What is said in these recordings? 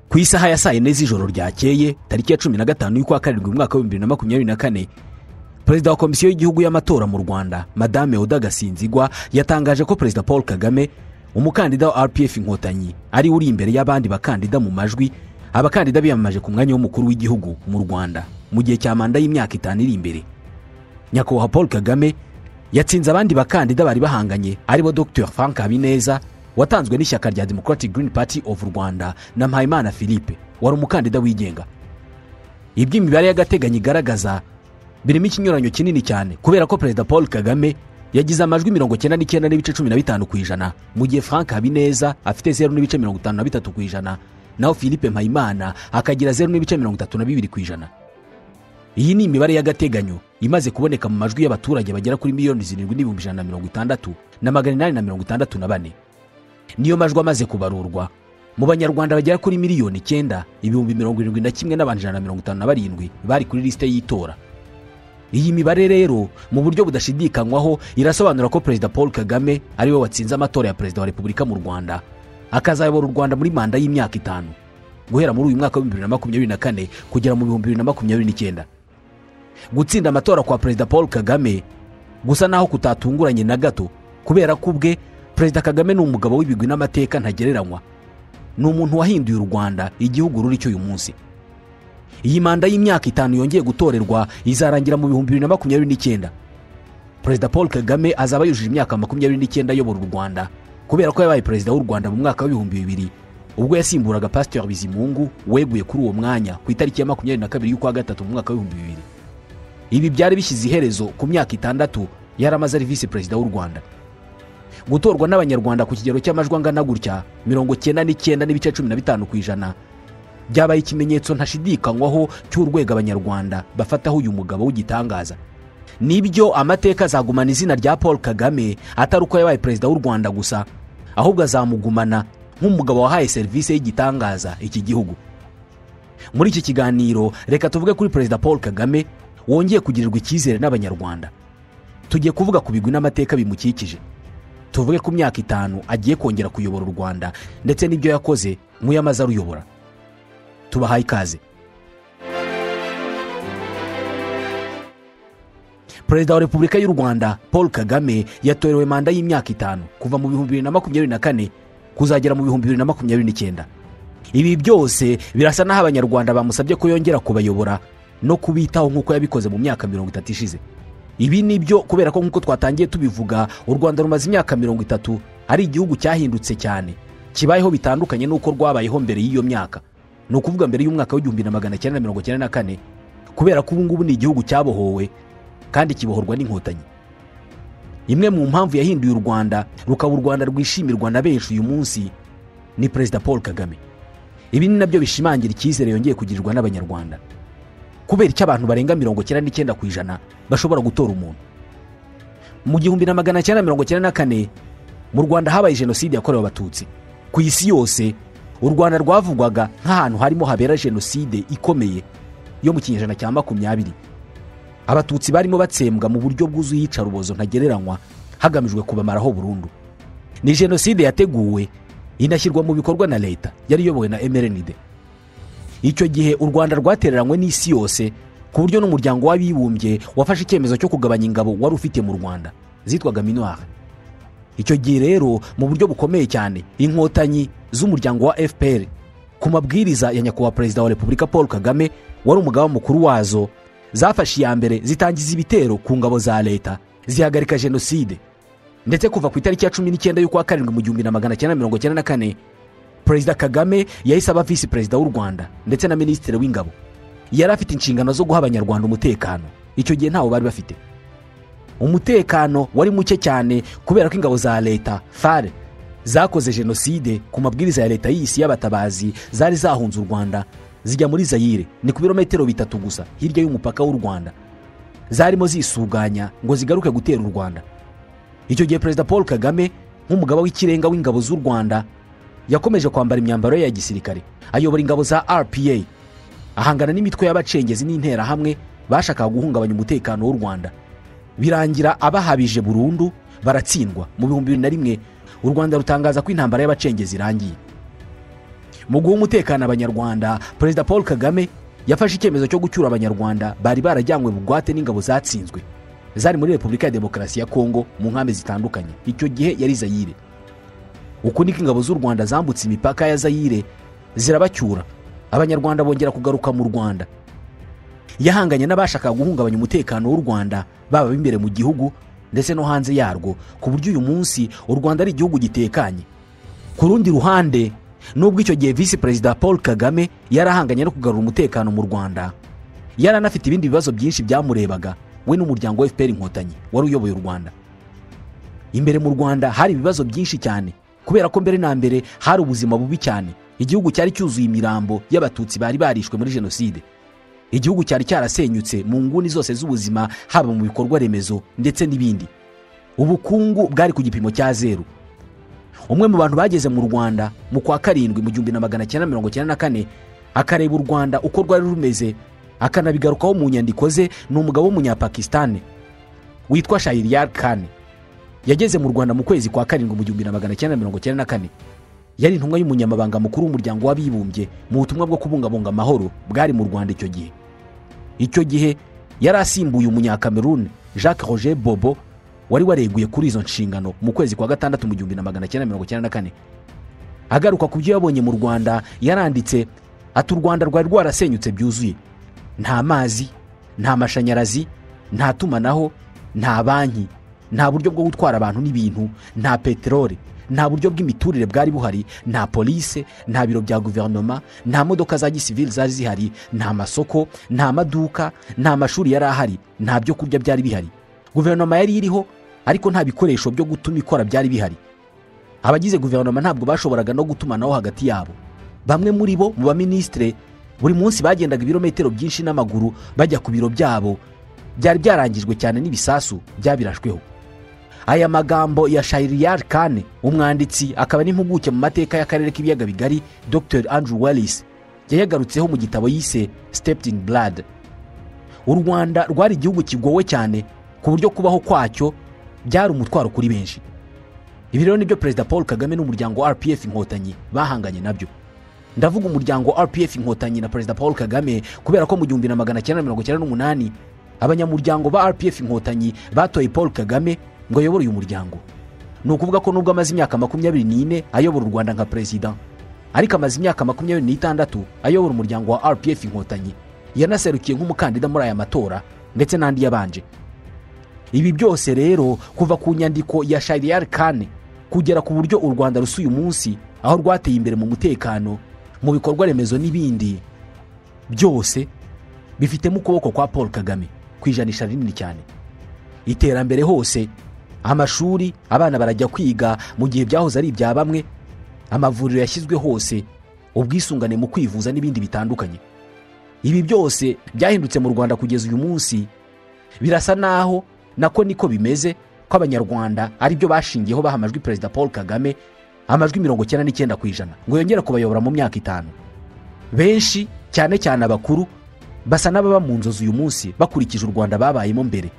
ku isaha ya saa yine z'ijoro ryakeye tariki ya cumi na gatanu y'ukwa karindwi mu mwaka w'ibihumbi bibiri na makumyabiri na kane perezida wa komisiyo y'igihugu y'amatora mu rwanda madame udagasinzigwa yatangaje ko perezida paul kagame umukandida wa rpf inkotanyi ari uri imbere y'abandi bakandida mu majwi abakandida biyamamaje ku mwanya w'umukuru w'igihugu mu rwanda mu gihe cya manda y'imyaka itanu iri imbere nyakubahwa paul kagame yatsinze abandi bakandida bari bahanganye aribo dr frank habineza watanzwe n'ishyaka rya democratic green party of rwanda na mpayimana philippe wari umukandida wigenga ibyo imibare y'agateganyo igaragaza birimo ikinyuranyo kinini cyane kubera ko perezida paul kagame yagize amajwi mirongo icyenda n'icyenda n'ibice cumi na bitanu ku ijana mu gihe frank habineza afite zeru n'ibice mirongo itanu na bitatu ku ijana naho philippe mpayimana akagira zeru n'ibice mirongo itatu na bibiri ku ijana iyi ni imibare y'agateganyo imaze kuboneka mu majwi y'abaturage bagera kuri miliyoni zirindwi n'ibihumbi ijana na mirongo itandatu na magana inani na mirongo itandatu na bane niyo majwi amaze kubarurwa mu banyarwanda bagera kuri miliyoni icyenda ibihumbi mirongo irindwi na kimwe n'abantu ijana na mirongo itanu na barindwi bari kuri lisite y'itora iyi mibare rero mu buryo budashidikanywaho irasobanura ko perezida paul kagame ariwe watsinze amatora ya perezida wa repubulika mu rwanda akazayobora u rwanda muri manda y'imyaka itanu guhera muri uyu mwaka w'ibihumbi bibiri na makumyabiri na kane kugera mu bihumbi bibiri na makumyabiri n'icyenda gutsinda amatora kwa perezida paul kagame gusa naho kutatunguranye na gato kubera ko ubwe perezida kagame ni umugabo w'ibigwi n'amateka ntagereranywa ni umuntu wahinduye u rwanda igihugu ruri cy'uyu munsi iyi manda y'imyaka itanu yongeye gutorerwa izarangira mu bihumbi bibiri na makumyabiri n'icyenda perezida paul kagame azaba yujuje imyaka makumyabiri n'icyenda ayobora u rwanda kubera ko yabaye perezida w'u rwanda mu mwaka w'ibihumbi bibiri ubwo yasimburaga pasiteri bizimungu weguye kuri uwo mwanya ku itariki ya makumyabiri na kabiri y'ukwa gatatu mu mwaka w'ibihumbi bibiri ibi byari bishyize iherezo ku myaka itandatu yari amaze ari visi perezida w'u rwanda gutorwa n'abanyarwanda ku kigero cy'amajwi angana gutya mirongo icyenda n'icyenda n'ibice cumi na bitanu ku ijana byabaye ikimenyetso ntashidikanywaho cy'urwego abanyarwanda bafataho uyu mugabo w'igitangaza nibyo amateka azagumana izina rya paul kagame atari uko yabaye perezida w'u rwanda gusa ahubwo azamugumana nk'umugabo wahaye serivisi y'igitangaza iki gihugu muri iki kiganiro reka tuvuge kuri perezida paul kagame wongeye kugirirwa icyizere n'abanyarwanda tugiye kuvuga ku bigwi n'amateka bimukikije tuvuge ku myaka itanu agiye kongera kuyobora u rwanda ndetse n'ibyo yakoze mu yamaze aruyobora tubahaye ikaze perezida wa repubulika y'u rwanda paul kagame yatorewe manda y'imyaka itanu kuva mu bihumbi bibiri na makumyabiri na kane kuzagera mu bihumbi bibiri na makumyabiri n'icyenda ibi byose birasa n'aho abanyarwanda bamusabye ko yongera kubayobora no kubitaho nk'uko yabikoze mu myaka mirongo itatu ishize ibi ni byo kubera ko nk'uko twatangiye tubivuga u rwanda rumaze imyaka mirongo itatu ari igihugu cyahindutse cyane kibayeho bitandukanye n'uko rwabayeho mbere y'iyo myaka ni ukuvuga mbere y'umwaka w'igihumbi na magana cyenda na mirongo cyenda na kane kubera ko ubu ngubu ni igihugu cyabohowe kandi kibohorwa n'inkotanyi imwe mu mpamvu yahinduye u rwanda rukaba u rwanda rwishimirwa na benshi uyu munsi ni perezida paul kagame ibi ni nabyo bishimangira icyizere yongeye kugirirwa n'abanyarwanda kubera icyo abantu barenga mirongo icyenda n'icyenda ku ijana bashobora gutora umuntu mu gihumbi na magana cyenda mirongo icyenda na kane mu rwanda habaye jenoside yakorewe abatutsi ku isi yose u rwanda rwavugwaga nk'ahantu harimo habera jenoside ikomeye yo mu kinyejana cya makumyabiri abatutsi barimo batsembwa mu buryo bwuzuye iyicarubozo ntagereranywa hagamijwe kubamaraho burundu ni jenoside yateguwe inashyirwa mu bikorwa na leta yari iyobowe na emerenide icyo gihe u rwanda rwatereranywe n'isi yose ku buryo n'umuryango w'abibumbye wafashe icyemezo cyo kugabanya ingabo wari ufite mu rwanda zitwaga minuwari icyo gihe rero mu buryo bukomeye cyane inkotanyi z'umuryango wa fpr ku mabwiriza ya nyakubahwa perezida wa repubulika paul kagame wari umugaba mukuru wazo zafashe iya mbere zitangiza ibitero ku ngabo za leta zihagarika jenoside ndetse kuva ku itariki ya cumi n'icyenda y'ukwa karindwi mu gihumbi na magana cyenda mirongo icyenda na kane perezida kagame yahise aba visi perezida w'u rwanda ndetse na minisitiri w'ingabo yari afite inshingano zo guha abanyarwanda umutekano icyo gihe ntawo bari bafite umutekano wari muke cyane kubera ko ingabo za leta fare zakoze jenoside ku mabwiriza ya leta y'isi y'abatabazi zari zahunze u rwanda zijya muri zayire ni ku birometero bitatu gusa hirya y'umupaka w'u rwanda zarimo zisuganya ngo zigaruke gutera u rwanda icyo gihe perezida paul kagame nk'umugaba w'ikirenga w'ingabo z'u rwanda yakomeje kwambara imyambaro ye ya gisirikare ayobora ingabo za rpa ahangana n'imitwe y'abacengezi n'interahamwe bashakaga guhungabanya umutekano w'u rwanda birangira abahabije burundu baratsindwa mu bihumbi bibiri na rimwe u rwanda rutangaza ko intambara y'abacengezi irangiye mu guha umutekano abanyarwanda perezida paul kagame yafashe icyemezo cyo gucyura abanyarwanda bari barajyanywe bugwate n'ingabo zatsinzwe zari muri repubulika ya demokarasi ya kongo mu nkambi zitandukanye icyo gihe yari zayire uku niko ingabo z'u rwanda zambutse imipaka ya zayire zirabacyura abanyarwanda bongera kugaruka mu rwanda yahanganye n'abashakaga guhungabanya umutekano w'u rwanda baba b'imbere mu gihugu ndetse no hanze yarwo ku buryo uyu munsi u rwanda ari igihugu gitekanye ku rundi ruhande nubwo icyo gihe visi perezida paul kagame yari ahanganye no kugarura umutekano mu rwanda yari anafite ibindi bibazo byinshi byamurebaga we n'umuryango wa fpr inkotanyi wari uyoboye u rwanda imbere mu rwanda hari ibibazo byinshi cyane kubera ko mbere na mbere hari ubuzima bubi cyane igihugu cyari cyuzuye imirambo y'abatutsi bari barishwe muri jenoside igihugu cyari cyarasenyutse mu nguni zose z'ubuzima haba mu bikorwa remezo ndetse n'ibindi ubukungu bwari ku gipimo cya zeru umwe mu bantu bageze mu rwanda mu kwa karindwi mu gihumbi na magana cyenda mirongo cyenda na kane akareba u rwanda uko rwari rumeze akanabigarukaho mu nyandiko ze ni umugabo w'umunyapakisitani witwa shahiriyar kane yageze mu rwanda mu kwezi kwa karindwi mu gihumbi na magana cyenda mirongo cyenda na kane yari intumwa y'umunyamabanga mukuru w'umuryango w'abibumbye mu butumwa bwo kubungabunga amahoro bwari mu rwanda icyo gihe icyo gihe yari asimbuye umunyakameruni jacques roger bobo wari wareguye kuri izo nshingano mu kwezi kwa gatandatu mu gihumbi na magana cyenda mirongo icyenda na kane agaruka ku byo yabonye mu rwanda yaranditse ati u rwanda rwari rwarasenyutse byuzuye nta mazi nta mashanyarazi nta tumanaho nta banki nta buryo bwo gutwara abantu n'ibintu nta peteroli nta buryo bw'imiturire bwari buhari nta polise nta biro bya guverinoma nta modoka za gisivili zari zihari nta masoko nta maduka nta mashuri yari ahari nta byo kurya byari bihari guverinoma yari iriho ariko nta bikoresho byo gutuma ikora byari bihari abagize guverinoma ntabwo bashoboraga no gutumanaho hagati yabo bamwe muri bo mu baminisitire buri munsi bagendaga ibirometero byinshi n'amaguru bajya ku biro byabo byari byarangijwe cyane n'ibisasu byabirashweho aya magambo ya shahiriyar kane umwanditsi akaba n'impuguke mu mateka y'akarere k'ibiyaga bigari dr andrew wellis yayagarutseho mu gitabo yise stepped in blood u rwanda rwari igihugu kigowe cyane ku buryo kubaho kwacyo byari umutwaro kuri benshi ibi rero nibyo perezida paul kagame n'umuryango wa rpf inkotanyi bahanganye nabyo ndavuga umuryango wa rpf inkotanyi na perezida paul kagame kubera ko mu gihumbi na magana cyenda mirongo cyenda n'umunani abanyamuryango ba rpf inkotanyi batoye paul kagame ngo ayobore uyu muryango ni ukuvuga ko nubwo amaze imyaka makumyabiri n'ine ayobora u rwanda nka perezida ariko amaze imyaka makumyabiri n'itandatu ayobora umuryango wa rpf inkotanyi yanaserukiye nk'umukandida muri aya matora ndetse n'andi yabanje ibi byose rero kuva ku nyandiko ya shahiriyar kane kugera ku buryo u rwanda rusa uyu munsi aho rwateye imbere mu mutekano mu bikorwa remezo n'ibindi byose bifitemo ukuboko kwa paul kagame ku ijanisha rinini cyane iterambere hose amashuri abana barajya kwiga mu gihe byahoze ari ibya bamwe amavuriro yashyizwe hose ubwisungane mu kwivuza n'ibindi bitandukanye ibi byose byahindutse mu rwanda kugeza uyu munsi birasa naho nako niko bimeze ko abanyarwanda aribyo bashingiyeho baha amajwi perezida paul kagame amajwi mirongo icyenda n'icyenda ku ijana ngo yongere kubayobora mu myaka itanu benshi cyane cyane abakuru basa n'ababa mu nzozi uyu munsi bakurikije u rwanda babayemo mbere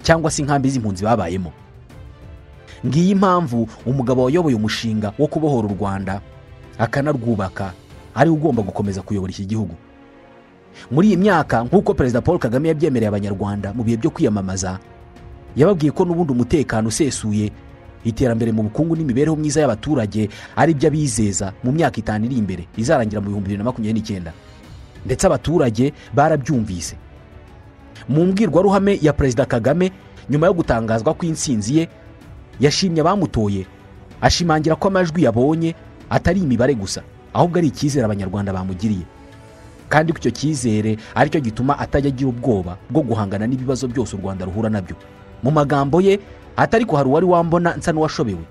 cyangwa se inkambi z'impunzi babayemo ngiyi impamvu umugabo wayoboye umushinga wo kubohora u rwanda akanarwubaka ariwe ugomba gukomeza kuyobora iki gihugu muri iyi myaka nk'uko perezida paul kagame yabyemereye abanyarwanda mu bihe byo kwiyamamaza yababwiye ko n'ubundi umutekano usesuye iterambere mu bukungu n'imibereho myiza y'abaturage ari byo abizeza mu myaka itanu iri imbere izarangira mu bihumbi bibiri na makumyabiri n'icyenda ndetse abaturage barabyumvise mu mbwirwaruhame ya perezida kagame nyuma yo gutangazwa kw'insinzi ye yashimye abamutoye ashimangira ko amajwi yabonye atari imibare gusa ahubwo ari icyizere abanyarwanda bamugiriye kandi ko icyo cyizere aricyo gituma atajya agira ubwoba bwo guhangana n'ibibazo byose u rwanda ruhura nabyo mu magambo ye atari ko hari uwari wambona nsa n'uwashobewe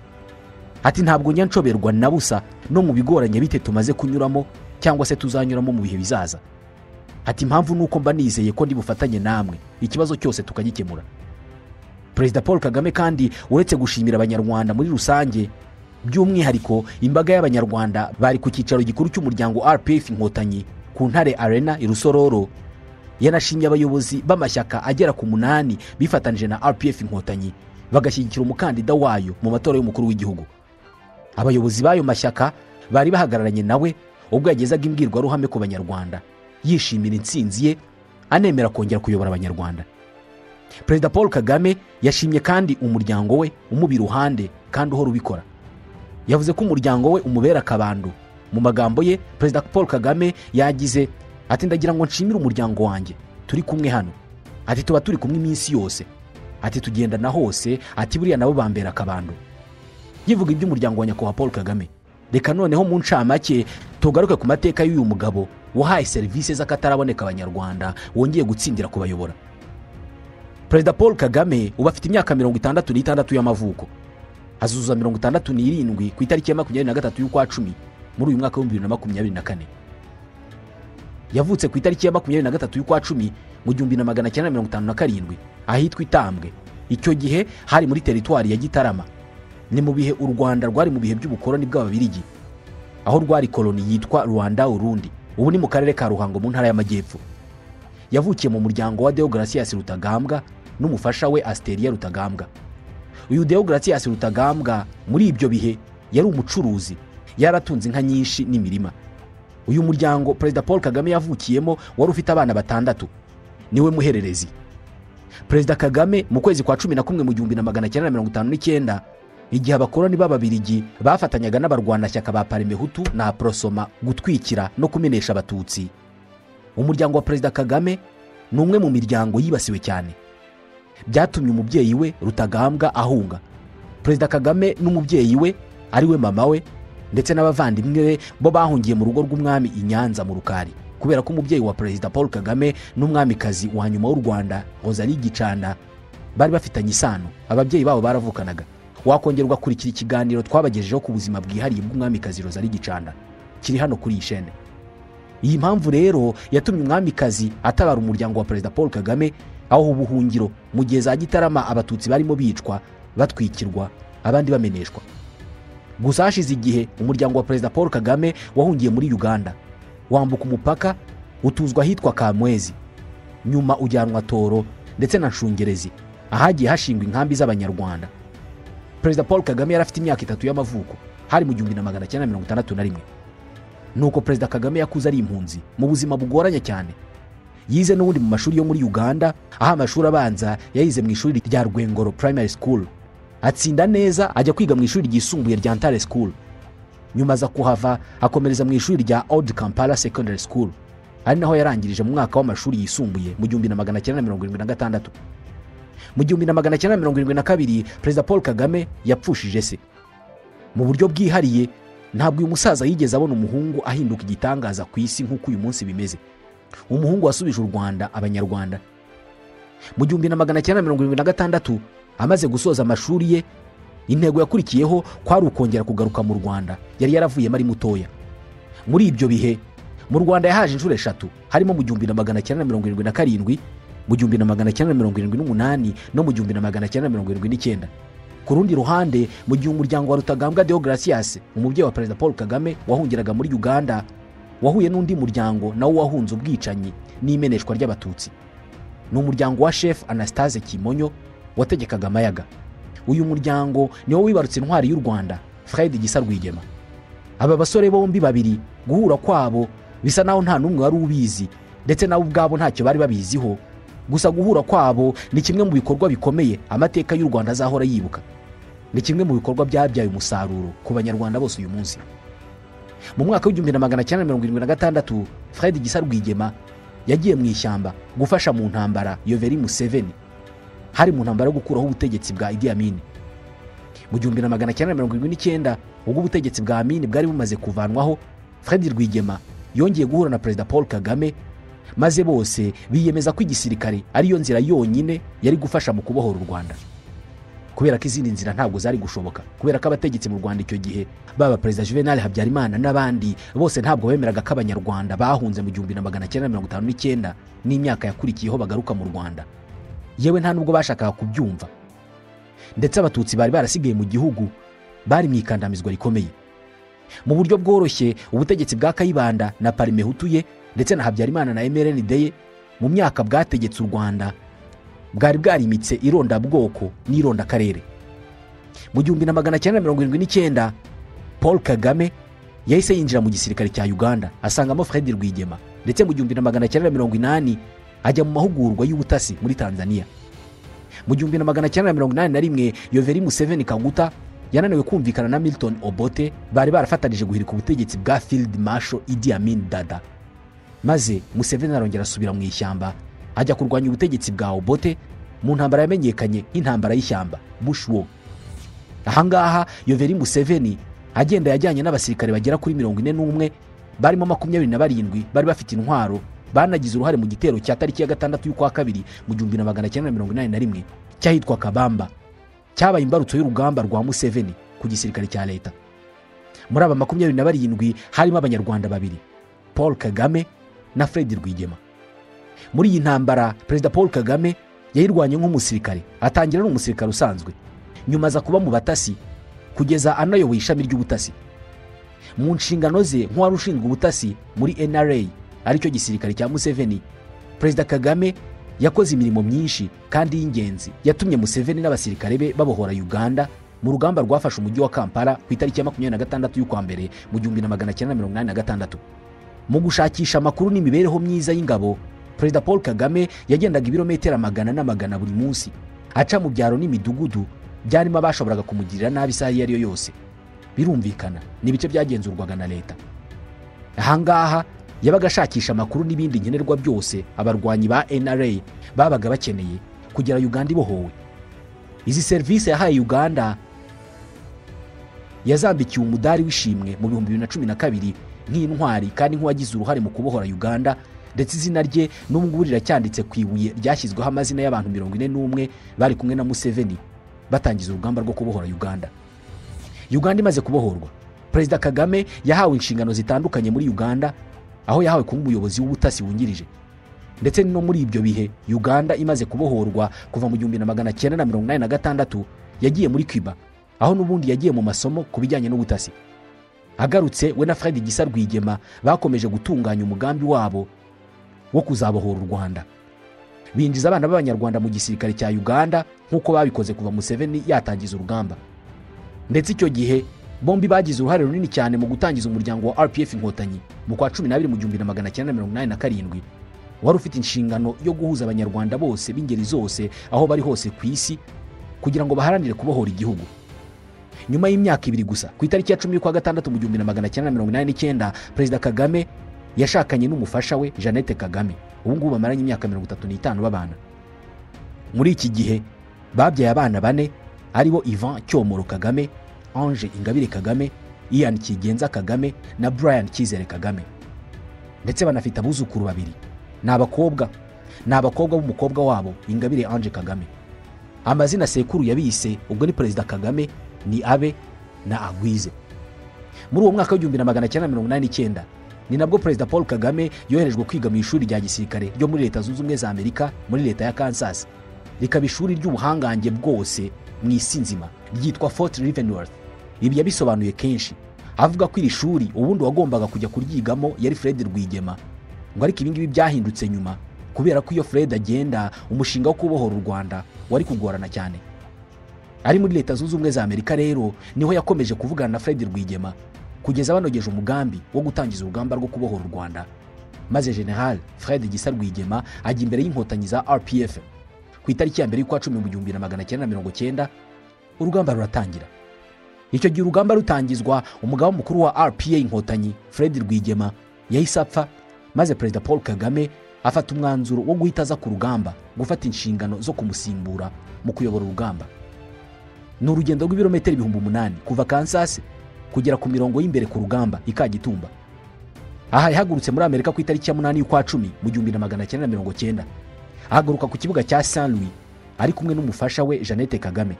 ati ntabwo njya nshoberwa na busa no mu bigoranye bite tumaze kunyuramo cyangwa se tuzanyuramo mu bihe bizaza ati impamvu ni uko mba nizeye ko ndi bufatanye namwe ikibazo cyose tukagikemura perezida paul kagame kandi uretse gushimira abanyarwanda muri rusange by'umwihariko imbaga y'abanyarwanda bari ku cyicaro gikuru cy'umuryango rpf inkotanyi ku ntare arena i rusororo yanashimye abayobozi b'amashyaka agera ku munani bifatanyije na rpf inkotanyi bagashyigikira umukandida wayo mu matora y'umukuru w'igihugu abayobozi b'ayo mashyaka bari bahagararanye nawe ubwo yagezaga imbwirwaruhame ku banyarwanda yishimira intsinzi ye anemera kongera kuyobora abanyarwanda perezida paul kagame yashimye kandi umuryango we umuba iruhande kandi uhora ubikora yavuze ko umuryango we umubera akabandu mu magambo ye perezida paul kagame yagize ati ndagira ngo nshimire umuryango wanjye turi kumwe hano ati tuba turi kumwe iminsi yose ati tugendana hose ati buriya nabo bambera akabandu yivuga iby'umuryango wa nyakubahwa paul kagame reka noneho mu ncamake tugaruke ku mateka y'uyu mugabo wahaye serivisi z'akataraboneka abanyarwanda wongeye gutsindira kubayobora perezida paul kagame ubu afite imyaka mirongo itandatu n'itandatu y'amavuko azuzuza mirongo itandatu n'irindwi ku itariki ya makumyabiri na gatatu y'ukwa cumi muri uyu mwaka w'ibihumbi bibiri na makumyabiri na kane yavutse ku itariki ya makumyabiri na gatatu y'ukwa cumi mu gihumbi na magana cyenda mirongo itanu na karindwi ahitwa itambwe icyo gihe hari muri teritwari ya gitarama ni mu bihe u rwanda rwari mu bihe by'ubukoroni bw'ababirigi aho rwari koroni yitwa rwanda urundi ubu ni mu karere ka ruhango mu ntara y'amajyepfo yavukiye mu muryango wa deogarasiyasi rutagambwa n'umufasha we asteriya rutagambwa uyu deogarasiyasi rutagambwa muri ibyo bihe yari umucuruzi yaratunze inka nyinshi n'imirima uyu muryango perezida paul kagame yavukiyemo wari ufite abana batandatu niwe muhererezi perezida kagame mu kwezi kwa cumi na kumwe mu gihumbi na magana cyenda na mirongo itanu n'icyenda igihe abakoroni b'ababirigi bafatanyaga n'abarwanashyaka ba parimehutu na porosoma gutwikira no kumenesha abatutsi umuryango wa perezida kagame ni umwe mu miryango yibasiwe cyane byatumye umubyeyi we rutagambwa ahunga perezida kagame n'umubyeyi we ari we mama we ndetse n'abavandimwe be bo bahungiye mu rugo rw'umwami i nyanza mu rukari kubera ko umubyeyi wa perezida paul kagame n'umwamikazi wa nyuma w'u rwanda rosalie gicanda bari bafitanye isano ababyeyi babo baravukanaga wakongera ugakurikira ikiganiro twabagejejeho ku buzima bwihariye bw'umwamikazi rosalie gicanda kiri hano kuri iyi shene iyi mpamvu rero yatumye umwamikazi atabara umuryango wa perezida paul kagame aho ubuhungiro mu gihe za gitarama abatutsi barimo bicwa batwikirwa abandi bameneshwa gusa hashize igihe umuryango wa perezida paul kagame wahungiye muri uganda wambuka umupaka utuzwa ahitwa kamwezi nyuma ujyanwa toro ndetse na nshungerezi ahagiye hashingwa inkambi z'abanyarwanda perezida paul kagame yari afite imyaka itatu y'amavuko hari mu gihumbi na magana cyenda mirongo itandatu na rimwe nuko perezida kagame yakuze ari impunzi mu buzima bugoranye cyane yize n'ubundi mu mashuri yo muri uganda aho amashuri abanza yayize mu ishuri rya rwengoro primary school atsinda neza ajya kwiga mu ishuri ryisumbuye rya ntare school nyuma aza kuhava akomereza mu ishuri rya old kampala secondary school ari naho yarangirije mu mwaka w'amashuri yisumbuye mu gihumbi na magana cyenda mirongo irindwi na gatandatu mu gihumbi na magana cyenda mirongo irindwi na kabiri perezida paul kagame yapfushije se mu buryo bwihariye ntabwo uyu musaza yigeze abona umuhungu ahinduka igitangaza ku isi nk'uko uyu munsi bimeze umuhungu wasubije u rwanda abanyarwanda mu gihumbi na magana cyenda mirongo irindwi na gatandatu amaze gusoza amashuri ye intego yakurikiyeho kwari ukongera kugaruka mu rwanda yari yaravuyemo ari mutoya muri ibyo bihe mu rwanda yahaje inshuro eshatu harimo mu gihumbi na magana cyenda mirongo irindwi na karindwi mu gihumbi na magana cyenda mirongo irindwi n'umunani no mu gihumbi na magana cyenda mirongo irindwi n'icyenda ku rundi ruhande mu gihe umuryango wa rutagambwa deogarasiyasi umubyeyi wa perezida paul kagame wahungiraga muri uganda wahuye n'undi muryango nawo wahunze ubwicanyi n'imeneshwa ry'abatutsi ni umuryango wa shefu anastase kimonyo wategekaga amayaga uyu muryango niwo wibarutse intwari y'u rwanda fred gisa rwigema aba basore bombi babiri guhura kwabo bisa naho nta n'umwe wari ubizi ndetse nabo ubwabo ntacyo bari babiziho gusa guhura kwabo ni kimwe mu bikorwa bikomeye amateka y'u rwanda azahora yibuka ni kimwe mu bikorwa byabyaye umusaruro ku banyarwanda bose uyu munsi mu mwaka w'igihumbi na magana cyenda mirongo irindwi na gatandatu fred gisa rwigema yagiye mu ishyamba gufasha mu ntambara yoveri museveni hari mu ntambara yo gukuraho ubutegetsi bwa idi amini mu gihumbi na magana cyenda mirongo irindwi n'icyenda ubwo ubutegetsi bwa amini bwari bumaze kuvanwaho fred rwigema yongeye guhura na perezida paul kagame maze bose biyemeza ko igisirikare ariyo nzira yonyine yari gufasha mu kubohora u rwanda kubera ko izindi nzira ntabwo zari gushoboka kubera ko abategetsi mu rwanda icyo gihe baba perezida juvenal habyarimana n'abandi bose ntabwo bemeraga ko abanyarwanda bahunze mu gihumbi na magana cyenda mirongo itanu n'icyenda n'imyaka yakurikiyeho bagaruka mu rwanda yewe nta nubwo bashakaga kubyumva ndetse abatutsi bari barasigaye mu gihugu bari mu ikandamizwa rikomeye mu buryo bworoshye ubutegetsi bwa kayibanda na parimehutu ye ndetse na habyarimana na mrnd ye mu myaka bwategetse u rwanda bwari bwarimitse irondabwoko n'irondakarere mu gihumbi na magana cyenda mirongo irindwi n'icyenda paul kagame yahise yinjira mu gisirikare cya uganda asangamo fred rwigema ndetse mu gihumbi na magana cyenda na mirongo inani ajya mu mahugurwa y'ubutasi muri tanzania mu gihumbi na magana cyenda na mirongo inani na rimwe yoveri museveni kanguta yananiwe kumvikana na milton obote bari barafatanije guhirika ubutegetsi bwa field marshal idi amin dada maze museveni arongera asubira mu ishyamba ajya kurwanya ubutegetsi bwa obote mu ntambara yamenyekanye nk'intambara y'ishyamba bushwo ahangaha yoveri museveni agenda yajyanye n'abasirikare bagera kuri mirongo ine n'umwe barimo makumyabiri na barindwi bari bafite intwaro banagize uruhare mu gitero cya tariki ya gatandatu y'ukwa kabiri mu gihumbi na magana cyenda na mirongo inani na rimwe cyahitwa kabamba cyabaye imbarutso y'urugamba rwa museveni ku gisirikare cya leta muri aba makumyabiri na barindwi harimo abanyarwanda babiri paul kagame na fred rwigema muri iyi ntambara perezida paul kagame yayirwanye nk'umusirikare atangira ari umusirikare usanzwe nyuma aza kuba mu batasi kugeza anayoboye ishami ry'ubutasi mu nshingano ze nk'uwari ushinzwe ubutasi muri nra aricyo gisirikare cya museveni perezida kagame yakoze imirimo myinshi kandi y'ingenzi yatumye museveni n'abasirikare be babohora uganda mu rugamba rwafashe umujyi wa kampala ku itariki ya makumyabiri na gatandatu y'ukwa mbere mu gihumbi na magana cyenda mirongo inani na gatandatu mu gushakisha amakuru n'imibereho myiza y'ingabo perezida paul kagame yagendaga ibirometero magana n'amagana buri munsi aca mu byaro n'imidugudu byarimo abashoboraga kumugirira nabi isaha iyo ari yo yose birumvikana ni ibice byagenzurwaga na leta ahangaha yabaga ashakisha amakuru n'ibindi nkenerwa byose abarwanyi ba nra babaga bakeneye kugera uganda ibohowe izi serivisi yahaye uganda yazambikiwe umudari w'ishimwe mu bihumbi bibiri na cumi na kabiri nk'intwari kandi nk'uwagize uruhare mu kubohora uganda ndetse izina rye n'ubu ngubu riracyanditse ku ibuye ryashyizweho amazina y'abantu mirongo ine n'umwe bari kumwe na museveni batangiza urugamba rwo kubohora uganda uganda imaze kubohorwa perezida kagame yahawe inshingano zitandukanye muri uganda aho yahawe kuba umuyobozi w'ubutasi wungirije ndetse no muri ibyo bihe uganda imaze kubohorwa kuva mu gihumbi na magana cyenda na mirongo inani na gatandatu yagiye muri cuba aho n'ubundi yagiye mu masomo ku bijyanye n'ubutasi agarutse we na fred gisa rwigema bakomeje gutunganya umugambi wabo wo kuzabohora u rwanda binjiza abana b'abanyarwanda mu gisirikare cya uganda nk'uko babikoze kuva museveni yatangiza urugamba ndetse icyo gihe bombi bagize uruhare runini cyane mu gutangiza umuryango wa rpf inkotanyi mu kwa cumi n'abiri mu gihumbi na magana cyenda mirongo inani na karindwi wari ufite inshingano yo guhuza abanyarwanda bose b'ingeri zose aho bari hose ku isi kugira ngo baharanire kubohora igihugu nyuma y'imyaka ibiri gusa ku itariki ya cumi y'ukwa gatandatu mu gihumbi na magana cyenda mirongo inani n'icyenda perezida kagame yashakanye n'umufasha we jeannette kagame ubu ngubu bamaranye imyaka mirongo itatu n'itanu babana muri iki gihe babyaye abana bane aribo ivan cyomoro kagame ange ingabire kagame ian kigenza kagame na brian cyizere kagame ndetse banafite abuzukuru babiri ni abakobwa ni abakobwa b'umukobwa wabo ingabire ange kagame amazina sekuru yabise ubwo ni perezida kagame ni abe na agwize muri uwo mwaka w'igihumbi na magana cyenda mirongo inani n'icyenda ni nabwo perezida paul kagame yoherejwe kwiga mu ishuri rya gisirikare ryo muri leta zunze ubumwe za amerika muri leta ya kansas rikaba ishuri ry'ubuhangange bwose mu isi nzima ryitwa fort rivenworth ibi yabisobanuye kenshi avuga ko iri shuri ubundi wagombaga kujya kuryigamo yari fred rwigema ngo ariko ibingibi byahindutse nyuma kubera ko iyo fred agenda umushinga wo kubohora u rwanda wari kugorana cyane ari muri leta zunze ubumwe za amerika rero niho yakomeje kuvugana na fred rwigema kugeza banogeje umugambi wo gutangiza urugamba rwo kubohora u rwanda maze general fred gisa rwigema ajya imbere y'inkotanyi za rpf ku itariki ya mbere y'ukwa cumi mu gihumbi na magana cyenda mirongo cyenda urugamba ruratangira icyo gihe urugamba rutangizwa umugabo mukuru wa rpa inkotanyi fred rwigema yahise apfa maze perezida paul kagame afata umwanzuro wo guhita aza ku rugamba gufata inshingano zo kumusimbura mu kuyobora urugamba ni urugendo rw'ibirometero ibihumbi umunani kuva kansas kugera ku mirongo y'imbere ku rugamba ikagitumba aha yahagurutse muri amerika ku itariki ya munani y'ukwa cumi mu gihumbi na magana cyenda mirongo cyenda ahaguruka ku kibuga cya st louis ari kumwe n'umufasha we jeannette kagame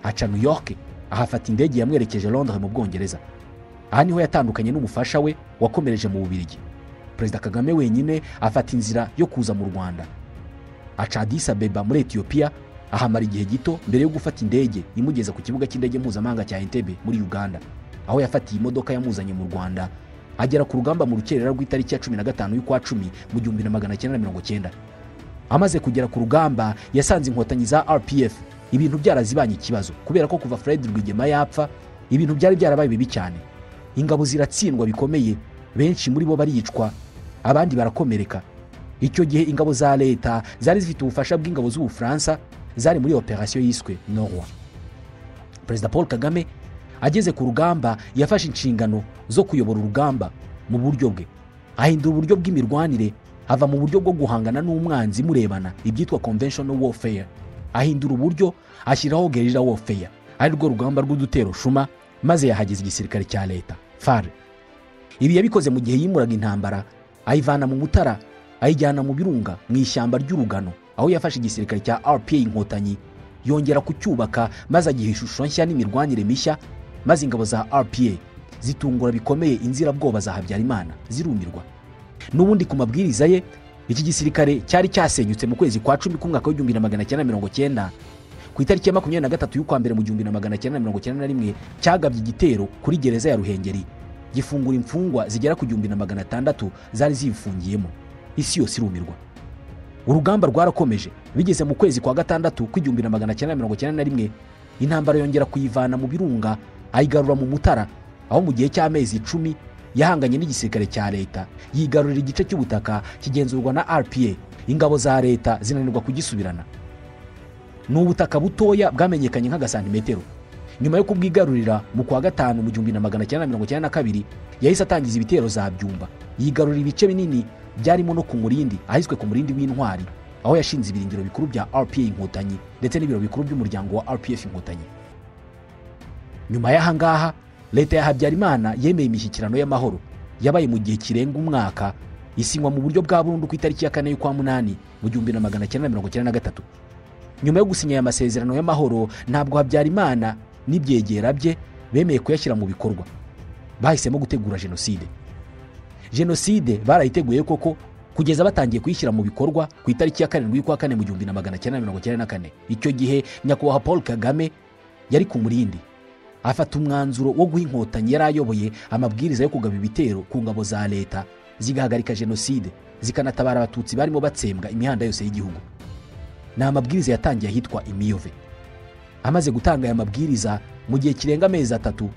aca new york ahafata indege yamwerekeje londres mu bwongereza aha niho yatandukanye n'umufasha we wakomereje mu bubirigi perezida kagame wenyine afata inzira yo kuza mu rwanda aca adis abeba muri etiyopiya ahamara igihe gito mbere yo gufata indege imugeza ku kibuga cy'indege mpuzamahanga cya entebe muri uganda aho yafatiye imodoka yamuzanye mu rwanda agera ku rugamba mu rukerera rw'itariki ya cumi na gatanu y'ukwa cumi mu gihumbi na magana cyenda mirongo cyenda amaze kugera ku rugamba yasanze inkotanyi za rpf ibintu byarazibanye ikibazo kubera ko kuva fred rwigema yapfa ibintu byari byarabaye bibi cyane ingabo ziratsindwa bikomeye benshi muri bo baricwa abandi barakomereka icyo gihe ingabo za leta zari zifite ubufasha bw'ingabo z'ubufaransa zari muri operasiyo yiswe norwa perezida paul kagame ageze ku rugamba yafashe inshingano zo kuyobora urugamba mu buryo bwe ahindura uburyo bw'imirwanire ava mu buryo bwo guhangana n'umwanzi murebana ibyitwa conventional warfare ahindura uburyo ashyiraho gerira warfare ari rwo rugamba rw'udutero shuma maze yahageza igisirikare cya leta fare ibi yabikoze mu gihe yimuraga intambara ayivana mu mutara ayijyana mu birunga mu ishyamba ry'urugano aho yafashe igisirikare cya rpa inkotanyi yongera kucyubaka maze agiha ishusho nshya n'imirwanire mishya maze ingabo za rpa zitungura bikomeye inzirabwoba za habyarimana zirumirwa n'ubundi ku mabwiriza ye iki gisirikare cyari cyasenyutse mu kwezi kwa cumi k'umwaka w'igihumbi na magana cyenda mirongo cyenda ku itariki ya makumyabiri na gatatu y'ukwa mbere mu gihumbi na magana cyenda mirongo cyenda na rimwe cyagabye igitero kuri gereza ya ruhengeri gifungura imfungwa zigera ku gihumbi na magana atandatu zari ziyifungiyemo isi yose irumirwa urugamba rwarakomeje bigeze mu kwezi kwa gatandatu kw'igihumbi na magana cyenda mirongo cyenda na rimwe intambara yongera kuyivana mu birunga ayigarura mu mutara aho mu gihe cy'amezi icumi yahanganye n'igisirikare cya leta yigarurira igice cy'ubutaka kigenzurwa na rpa ingabo za leta zinanirwa kugisubirana ni ubutaka butoya bwamenyekanye nk'agasantimetero nyuma yo kubwigarurira mu kwa gatanu mu gihumbi na magana cyenda mirongo cyenda na kabiri yahise atangiza ibitero za byumba yigarurira ibice binini byarimo no ku murindi ahiswe ku murindi w'intwari aho yashinze ibirindiro bikuru bya rpa inkotanyi ndetse n'ibiro bikuru by'umuryango wa rpf inkotanyi nyuma y'ahangaha leta ya habyarimana yemeye imishyikirano y'amahoro yabaye mu gihe kirenga umwaka isinywa mu buryo bwa burundu ku itariki ya kane y'ukwa munani mu gihumbi na magana cyenda mirongo cyenda na gatatu nyuma yo gusinya aya masezerano y'amahoro ntabwo habyarimana n'ibyegera bye bemeye kuyashyira mu bikorwa bahisemo gutegura jenoside jenoside barayiteguye koko kugeza batangiye kuyishyira mu bikorwa ku itariki ya karindwi y'ukwa kane mu gihumbi na magana cyenda mirongo cyenda na kane icyo gihe nyakubahwa paul kagame yari ku murindi afata umwanzuro wo guha inkotanyi yari ayoboye amabwiriza yo kugaba ibitero ku ngabo za leta zigahagarika jenoside zikanatabara abatutsi barimo batsembwa imihanda yose y'igihugu ni amabwiriza yatangiye ahitwa imiyove amaze gutanga aya mabwiriza mu gihe kirenga amezi atatu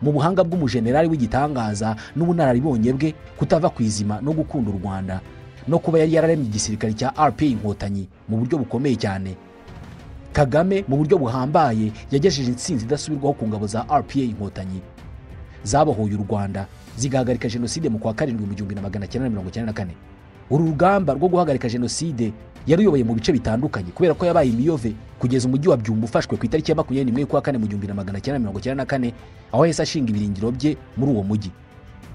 mu buhanga bw'umujenerali w'igitangaza n'ubunararibonye bwe kutava ku izima no gukunda u rwanda no kuba yari yararemye igisirikare cya rpa inkotanyi mu buryo bukomeye cyane kagame mu buryo buhambaye yagejeje insinzi idasubirwaho ku ngabo za rpa inkotanyi zabohoye u rwanda zigahagarika jenoside mu kwa karindwi mu gihumbi na magana cyenda mirongo cyenda na kane uru rugamba rwo guhagarika jenoside yaruyoboye mu bice bitandukanye kubera ko yabaye imiyove kugeza umujyi wa byumba ufashwe ku itariki ya makumyabiri n'imwe y'ukwa kane mu gihumbi na magana cyenda mirongo cyenda na kane aho yahise ashinga ibirindiro bye muri uwo mujyi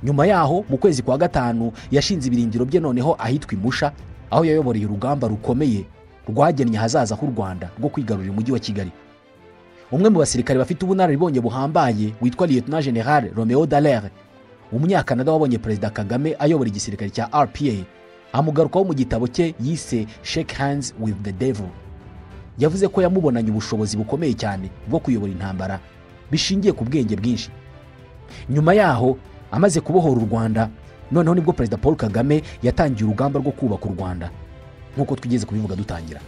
nyuma yaho mu kwezi kwa gatanu yashinze ibirindiro bye noneho ahitwa imusha aho yayoboreye urugamba rukomeye rwagennye ahazaza h'u rwanda rwo kwigarurira umujyi wa kigali umwe mu basirikare bafite ubunararibonye buhambaye witwa liyetona generale romeo dalere umunyakanada wabonye perezida kagame ayobora igisirikare cya rpa amugarukaho mu gitabo cye yise shake hands with the devil yavuze ko yamubonanye ubushobozi bukomeye cyane bwo kuyobora intambara bishingiye ku bwenge bwinshi nyuma yaho amaze kubohora u rwanda noneho nibwo perezida paul kagame yatangiye urugamba rwo kubaka u rwanda nk'uko twigeze kubivuga dutangira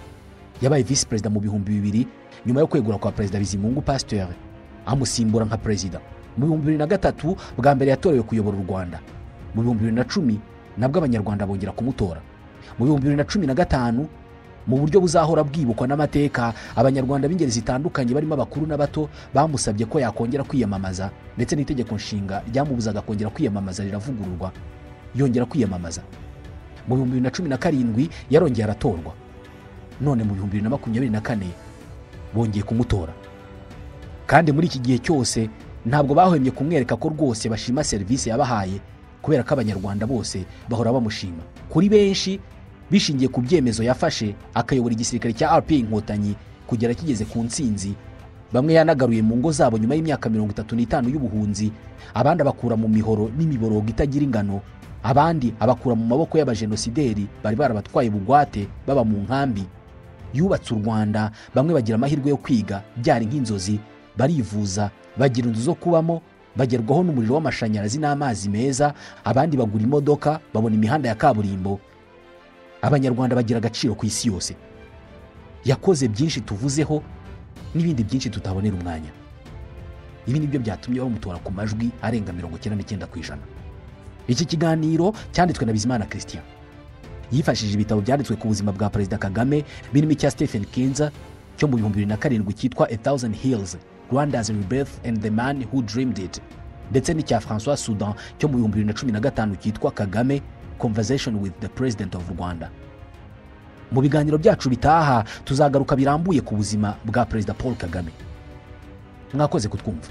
yabaye visi perezida mu bihumbi bibiri nyuma yo kwegura kwa perezida bizimungu pasiteri amusimbura nka perezida mu bihumbi bibiri na gatatu bwa mbere yatorewe kuyobora u rwanda mu bihumbi bibiri na cumi nabwo abanyarwanda bongera kumutora mu bihumbi bibiri na cumi na gatanu mu buryo buzahora bwibukwa n'amateka abanyarwanda b'ingeri zitandukanye barimo abakuru n'abato bamusabye ko yakongera kwiyamamaza ndetse n'itegeko nshinga ryamubuzaga kongera kwiyamamaza riravugururwa yongera kwiyamamaza mu bihumbi bibiri na cumi na karindwi yarongeye aratorwa none mu bihumbi bibiri na makumyabiri na kane bongeye kumutora kandi muri iki gihe cyose ntabwo bahwemye kumwereka ko rwose bashima serivisi yabahaye kubera ko abanyarwanda bose bahora bamushima kuri benshi bishingiye ku byemezo yafashe akayobora igisirikare cya rpa inkotanyi kugera kigeze ku ntsinzi bamwe yanagaruye mu ngo zabo nyuma y'imyaka mirongo itatu n'itanu y'ubuhunzi abandi abakura mu mihoro n'imiborogo itagira ingano abandi abakura mu maboko y'abajenosideri bari barabatwaye bugwate baba mu nkambi yubatse u rwanda bamwe bagira amahirwe yo kwiga byari nk'inzozi barivuza bagira inzu zo kubamo bagerwaho n'umuriro w'amashanyarazi n'amazi meza abandi bagura imodoka babona imihanda ya kaburimbo abanyarwanda bagira agaciro ku isi yose yakoze byinshi tuvuzeho n'ibindi byinshi tutabonera umwanya ibi ni byo byatumye bamutora ku majwi arenga mirongo icyenda n'icyenda ku ijana iki kiganiro cyanditswe na bizimana christian yifashishije ibitabo byanditswe ku buzima bwa perezida kagame birimo icya stephen kinza cyo mu bihumbi bibiri na karindwi cyitwa a thousand hills rwanda's rebirth and the man who dreamed it ndetse n'icya francois sudan cyo mu bihumbi bibiri na cumi na gatanu cyitwa kagame conversation with the president of rwanda mu biganiro byacu bitaha tuzagaruka birambuye ku buzima bwa perezida paul kagame mwakoze kutwumva